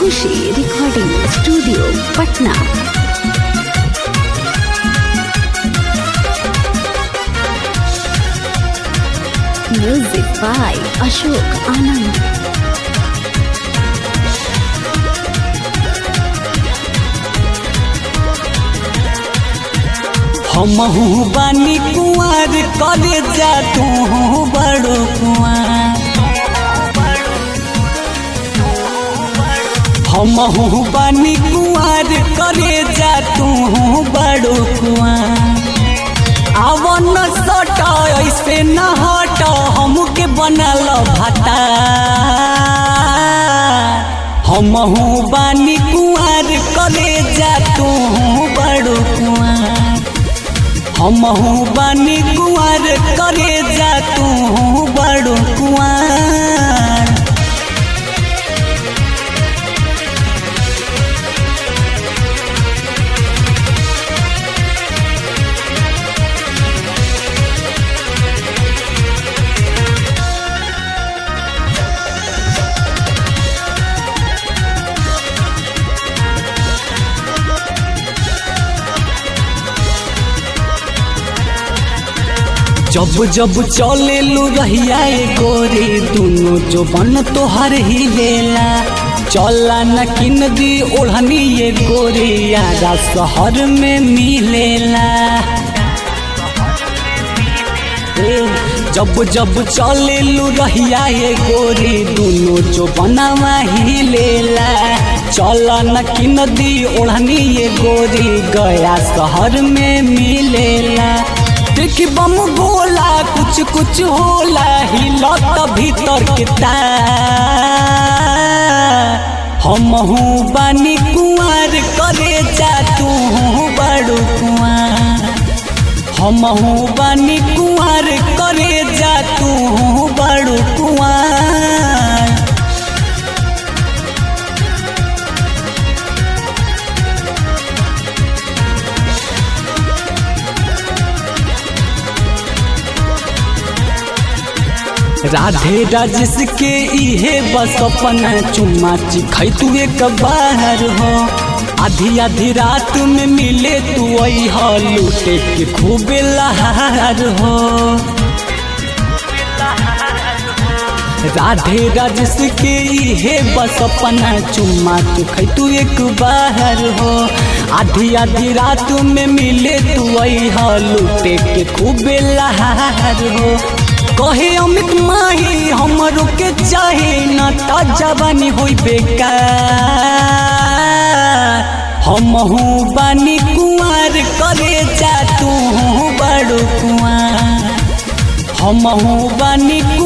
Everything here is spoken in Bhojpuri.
Khushi recording studio Patna music by Ashok Anand हमहू बानी कुंवर करे जा तू बड़ो कुंवर हमहू बानी कुंवर करे जा तू बड़ो कुंवर आवन सट ऐसे न हट हमके बनल भाता हमहू बानी कुंवर करे जा तू बड़ो कुंवर हमहू बानी कुंवर करे जा तू बड़ो कुंवर जब जब चले लू रहिया ए गोरी दोनों जो बन तोहर ही लेला चला न किन दी ओढ़नी ये गोरी यारा शहर में मिलेला ए, जब जब चले लू रहिया ये गोरी दोनों जो बनावा ही लेला चला न किन दी ओढ़नी ये गोरी गया शहर में मिलेला देखी बम गोला कुछ कुछ होला हिलत भीतर के हमहू बानी कुंवर करे जा तू बड़ू कुंवर हमहू बानी कुंवर करे जा तू बड़ू कुंवर राधे राजेश के इहे बस अपना चुम्मा चिखाई तू एक बाहर हो आधी आधी रात में मिले तू आई हो लूटे के खूब लहार हो राधे राजेश के इहे बस अपना चुम्मा चिखाई तू एक बाहर हो आधी आधी रात में मिले तू आई हो लूटे के खूब लहार हो कहे अमित माही हमरो के चाहे न ता जवानी होई बेकार हमहू बानी कुंवर करे जा तू बड़ो कुंवर हमहू बानी